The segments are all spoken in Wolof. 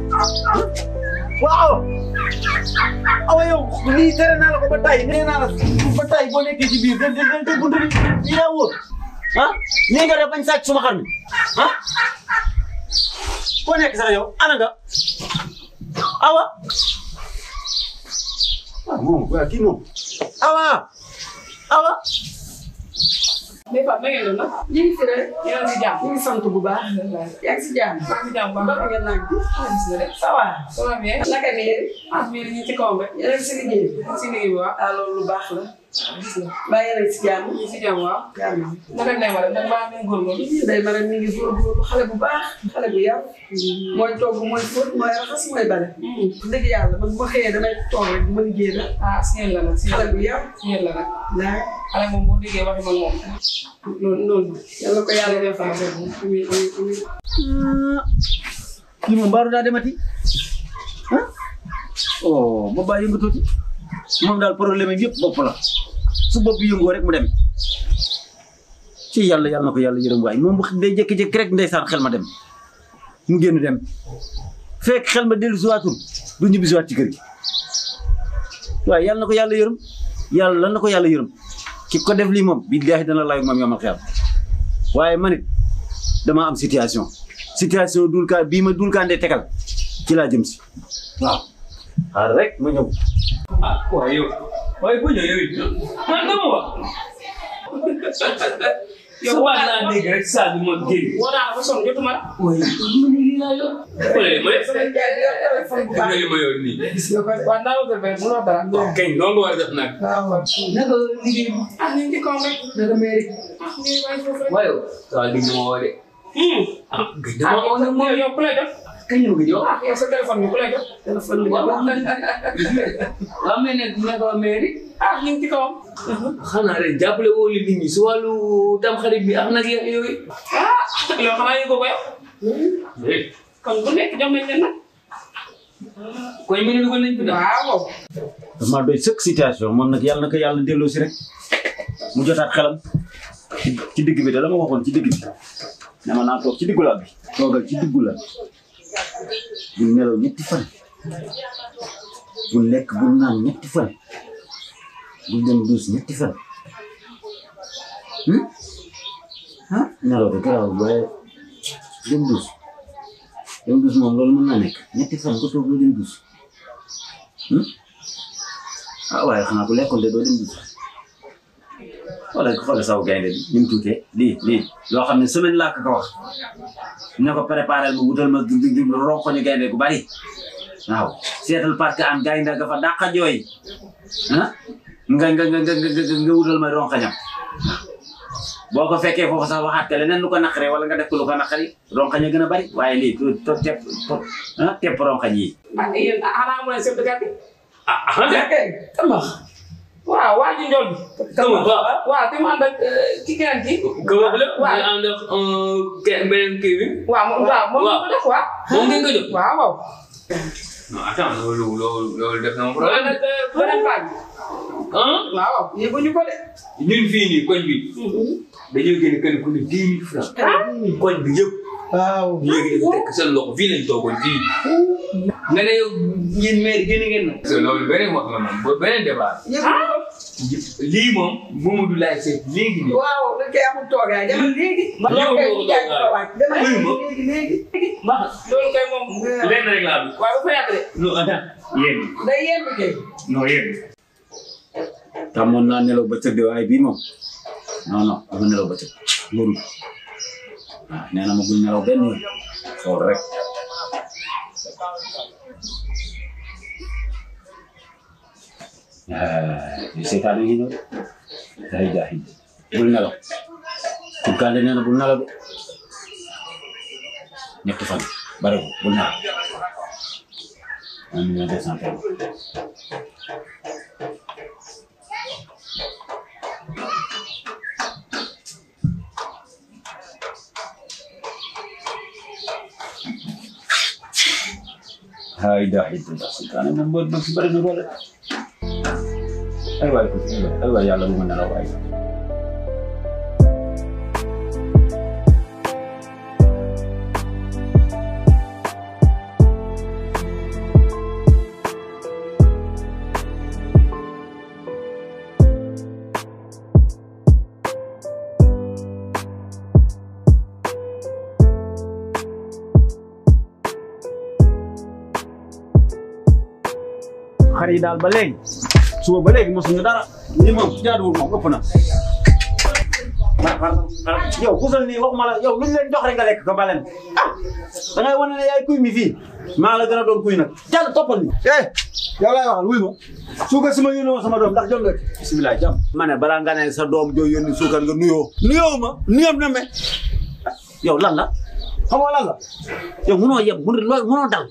waaw awa yow lii tere naa la ko ba tay nee naa la ba tay boo nekkee ci biir den den den te buntu bi lii daa wóor ah nii nga def bañ sàcc suma xar mi ah foo nekk sax yow ana nga awa ah moom waaw kii moom awa awa mais Fatou na ngeen doon nag. ñu ngi fi rek yéen a ngi si jàmm. ñu ngi sant bu baax. yaa ngi si jàmm. maa ngi si jàmm bu ba baax. ngeen nag gis nga de. ça va. ça va bien. naka nii ah mais dañuy ci kawam rek. yéen a ngi si liggéey bi. si liggéey bi waaw. ah loolu lu baax la. gis nga. mbaa yéen a ngi si jàmm. ñu ngi si jàmm waaw. jàmm. naka lay war a nag maa ngi góorgóorlu. day mara mi ngi góorgóorlu xale bu baax xale bu yar. mooy togg mooy fóot mooy raxas mooy bale. dëgg yàlla man bu ma xëyee damay toog rek du ma liggéey la. ah si yéen la nag si xale yéen bu yar. si yéen la nag. laa xale moom boo déggee waxi man moom. loolu loolu. yàlla ko yàlla defal. amiin amiin amiin. kii moom mbaaru daa demati ah oh bopp baa yëngu tuuti moom daal problème yi yëpp bopp la su bopp bi yëngoo rek mu dem ci yàlla yàlla na ko yàlla yërëm waay moom bu day jékki-jékki rek ndeysaan xel ma dem mu génn dem fekk xel ma dellu siwaatul du ñibbi siwaat ci kër gi waaye yàlla na ko yàlla yërëm yàlla lan na ko yàlla yërëm ki ko def lii moom billaahi dana laay moom yomal xeer waaye man it dama am situation situation dul ka bii ma dul kaandee tegal ci laa jëm si waaw xaaral rek ma ñëw ah waaye yow waaye bu ñëw yow it man dama wax. yow waa naa dégg rek saa bi ma génn. woo naa la ba sonn jotuma la. waaye man lii laa yor. xoolal li ma def. sama jaay di yor téléphone bu gis nga baax. li ma yor nii. gis nga ko de. waaw naa la ko defee mënoo dara. waaw kañ loolu nga war a def nag. waaw waaw. naka liggéey bi. ah ñu ngi ci kawam rek. naka mairie. ah ñu ngi bàyyi foofu rek. waaye yow. saa li ma woo de. ah gëj ah dama woo nag moom. yow yow ku lay def. kañ la ma gëj a woo. ah yow sa téléphone bi ku lay def. téléphone bi waaw nga waaw waaw mais nag naka waa mairie. ah ñu ngi ci kawam. xanaa rek jàppale woo li nit ñi si wàllu tamxarit bi ak nag ya- yooyu. ah yow xanaa yëgoo ko yow. kon bu nekk jox nañ leen nag. koñ bi ne dugal nañ fi daal. waaw. dama doy sëkk situation moom nag yàlla na ko yàlla delloo si rek mu jotaat xelam ci ci digg bi da la ma waxoon ci digg bi ne ma naa toog ci diggu lal bi toogal ci diggu lal bu nelaw ñetti fan bu lekk bu naan ñetti fan bu dem duus ñetti fan hmm? ah nelaw de garaaw waaye dem duus dem duus moom loolu mën naa nekk ñetti fan ko toog lu dem duus hmm? ah waaye xanaa ku lekkoon de doo dem dugg xoolal xoolal saw gaynde bi ni mu tuutee lii lii loo xam ne semaine laa ko ko wax ne ko préparé ma wutal ma di di ronkoñu gaynde gu bari waaw seetal parce que am gaynde ga fa dàqa jooy ah nga nga nga nga nga nga wutal ma ronkoñam boo ko fekkee foofu sax waxaat ka leneen lu ko naqaree wala nga def ko lu ko naqari ronkoñ a gën a bari waaye lii to to tepp ah tepp ronkoñ yi ah yéen ah xanaa mu ne chef de quartier. ah ah de. ok tamax waaw waa ji njool bi. Kama waaw. waaw te mu ànd ak ki keneen ki. Kama la. waaw. ñu ànd ak kenn beneen kii bi. waaw moom waaw moom waaw. ko def waaw. moom ngeen ko jot. waaw waaw. non attends loolu loolu loolu def na ma mu ànd problème. ak beneen paa bi. ah waaw waaw. yëguñu ko de. ñun fii nii koñ bi dañoo génne kenn ku ne dix mille francs. koñ bi yëpp. waaw. léegi dafa tekk seen loxo fii lañ toogoon fii. nga ne yow yéen maire génne ngeen na. parce que loolu beneen wax la moom ba beneen débat. yëguñu ko. lii moom Mamadou laay seet léegi nii. waaw dañ koy amul toogaay demal léegi. Yow loolu kay doo jaay toogaay. ko wàcc demal Wuyu ma. léegi léegi. baax loolu kay moom. lenn rek laa bëgg. waaye bu fa yàgg de. non attends yéen. day yenn kay. non yéen. tàmmoon naa nelaw ba tëdd waaye bii moom non non dama nelaw ba tëdd mburu waaw nee na ma bul nelaw benn yoon xool rek li seetaan ngi ñëw day jaaxi bul nelaw Koukandé nee na bul nelaw de ñetti fan bare ko bul nelaw un million deux cent euros hay daa xidda seytaane moom bër ba fi bëri na doole ay waay ko ay waay ay waay yàlla bu ma nelaw waay xar yi daal ba léegi suba ba léegi mosuñu dara lii moom jaaduwul moom ëpp na. yow kusal nii waxuma la yow luñ leen jox rek nga lekk ko baleen ah da ngay wane ne yaay kuy mi fii maa la gën a doon kuy nag jàll toppal ni eh yow laay waxal wuy ma suukar si ma yónnee woon sama doom ndax jot nga ci bisimilah jàmm ma ne balaa nga ne sa doom joo yónni suukar nga nuyoo nuyoo ma nuyoo na me yow lan la xam nga lan la yow munoo yeb mun loolu munoo dal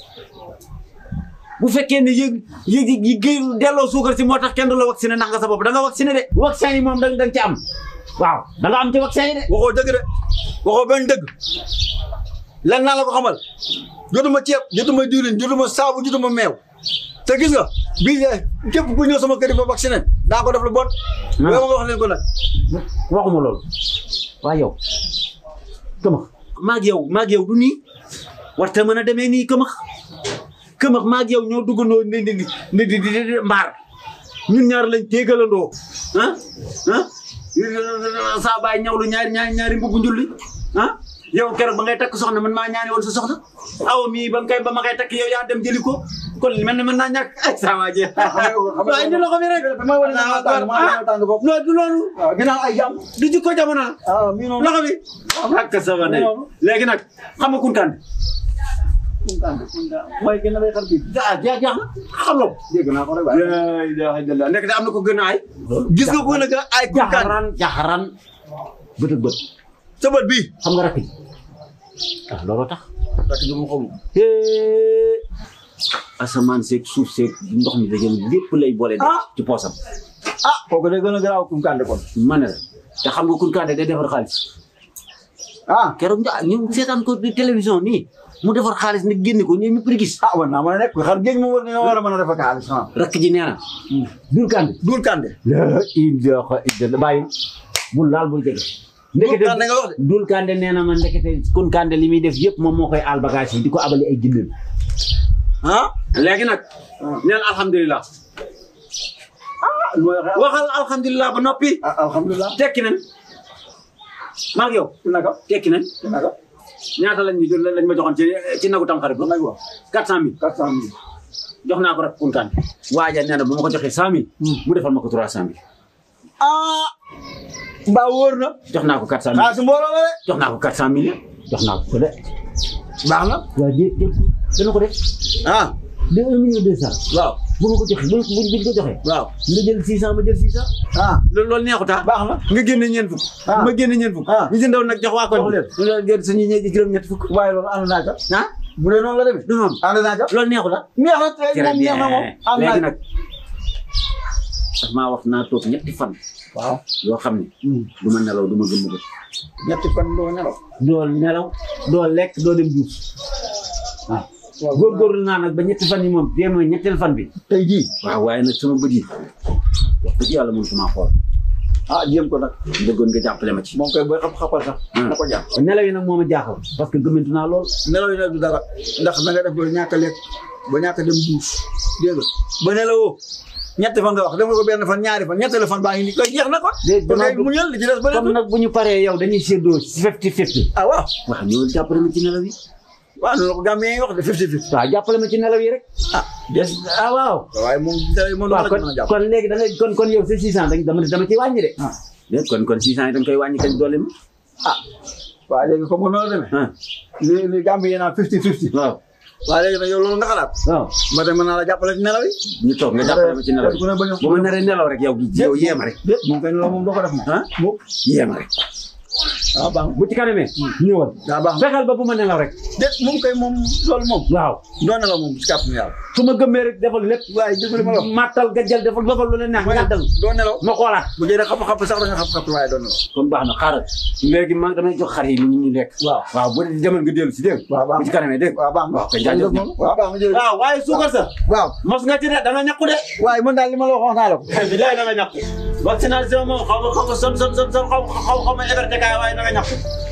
bu fekkee ne yëg yëg yi gé delloo suukar si moo tax kenn du la vacciné ndax nga sa bopp da nga vacciné de vaccin yi moom da nga ci am waaw da nga am ci vaccin yi de waxoo dëgg de waxoo benn dëgg lan naa la ko xamal jotuma ceeb jotuma diwlin jotuma saabu jotuma meew te gis nga bii de képp ku ñëw sama kër yi ba vacciné daa ko def lu bon yow ma nga wax leen ko nag waxuma loolu waaye yow këmax maag yow maag yow du nii warta mën a demee nii këmax këmax maag yow ñoo duggandoo ni di di di di mbaar ñun ñaar lañ téegalandoo ah ah saa baay ñawlu ñaari ñaari ñaari mbubbu njulli ah yow keroog ba ngay takk soxna man maa ñaani woon sa soxna awa mii ba nga koy ba ma koy takk yow yaa dem jëli ko kon mel ne mën naa ñàkk ay saa waa ji waaye indi loxo bi rek damay wane ne maa tàng maa tàng bopp non du loolu waaw ginnaaw ay jàmm du jikko jamono ah mii noonu loxo bi ak sama ne léegi nag xam nga kunkande mooy gën a lay xar bi ah jeex jeex na xam nga ko dégg naa ko rek waaye la ilaha illallah nekk de am na ko gën a ay gis nga ko nag ay kunkaan jaxaran jaxaran bët ak bët sa bët bii xam nga rakk ji ah looloo tax rakk ji mu xamul hee asamaan seeg suuf seeg ndox mi dajale lépp lay boole de Ah. ci poosam ah kooku de gën a garaaw kunkaan de kon ma ne la te xam nga kunkande day defar xaalis ah keroog nga ñu seetaan ko di télévision nii mu defar xaalis nag génne ko ñoom ñëpp di gis ah war naa mën a nekk xar géej moom war nga war a mën a defa kaalis ah rakk ji nee na dul kande duul kande la ilaha illallah bàyyi bul laal bul jege ndekete kande nga wax de. dul kande nee na ma ndekete kun kande li muy def yëpp moom moo koy aal bagage yi di ko abali ay jëndal ah léegi nag neel alhamdulilah mooy wax waxal alhamdulilah ba noppi ah alhamdulilah tekki nañ maa ngi yow naka tekki nañ naka ñaata lañ ñu jël lañ ma joxoon ci ci nagu tam xarit ba naka wax quatre cent mille quatre cent mille jox naa ko rek kun kande waaja nee na bu ma ko joxee cent mille mu defal ma ko trois cent mille ah mbaa wóor na jox naa ko quatre cent mille xaalis mbooloo la de jox naa ko quatre cent mille jox naa ko ko de baax na waaw dé dé dana ko def ah de un million deux cent waaw bu ma ko joxee bu bu bu ko joxee waaw nga jël six cent ma jël six cent ah loolu loolu neexut ah baax na nga génne ñeent fukk Ah. ma génne ñeent fukk Ah. ñu jëndaw nag jox waa koñ Jox leen. bi nga jël suñu ñe juróom ñett fukk waaye loolu ànd naa ca ah bu dee noonu la demee du noonu ànd naa ca loolu neexut ah neex na tey moom neex na moom ànd naa léegi ca nag daf maa wax naa toog ñetti fan waaw yoo xam ne du ma nelaw du ma gëm bët ñetti fan doo nelaw doo nelaw doo lekk doo dem duus waaw waaw góorgóorlu naa nag ba ñetti fan yi moom dee mooy ñetteel fan bi tey jii waaw waaye nag sama bët yi wax dëgg yàlla mënu sama xool ah jéem ko nag bëggoon nga jàppale ma ci moom koy booy xam xapal sax Hmm. na ko jàpp nelaw yi nag moo ma jaaxal parce que gëmmentu naa lool nelaw yi nag du dara ndax na nga def ba ñàkk a lekk ba ñàkk a dem duus dégg nga ba nelawoo ñetti fan nga wax def nga ko benn fan ñaari fan ñetteelu fan baa ngi nii koy jeex na kon Déet, kon kay damaa bëgg- mu ñël li ci des ba comme nag bu ñu paree yow dañuy séddoo fifty fifty ah waaw waaw ñëwal jàppale ma ci nelaw yi waaw noonu la ko Gambien yi wax de fifty fifty waaw jàppale ma ci nelaw yi rek ah des ah waaw waaye moom nelaw yi moom waaw la kon mën a jàpp kon léegi da ngay kon kon yow sa six cent dañ dama dama ciy wàññi de ah déet kon kon six cent yi dañ koy wàññi kañ doole ma ah waaw léegi comme que noonu la demee ah li li Gambien yi naan fifty fifty waaw waaw léegi nag yow loolu nga xalaat waaw ma dem mën naa la jàppale ci nelaw yi ñu toog nga jàppale ma ci nelaw yi ku ne bañ a bu ma naree nelaw rek yow gi yow yéema rek déet moom kay nelaw moom doo ko def moom ah moom yéema rek waaw baax na bu ci kanamee ñëwal daa baax na fexeel ba bu ma nelaw rek déet moom kay moom loolu moom waaw doo nelaw moom ci kàttanu yàlla su ma gëmmee rek defal lépp waaye dégg li ma la wax mattal gajjal defal defal lu leen neex ñàddal doo nelaw ma xoolaat bu dee xap-xap sax da nga xap-xap waaye doo nelaw comme baax na xaaral léegi man damay jox xar yi ni ñu lekk waaw waaw bu dee demal nga dellu si dégg waaw baax bu ci kanamee dégg waaw baax na waaw kay jaajëf moom waaw baax na jërëjëf waaw waaye suukar sa waaw mos nga ci de da nga ñàkku de waaye man daal li ma la wax wax naa la ko bi lay da nga ñàkku vaccination moom xaw ma xaw ma son son son son xaw xaw xaw ma héberté kaay waaye da nga ñàkku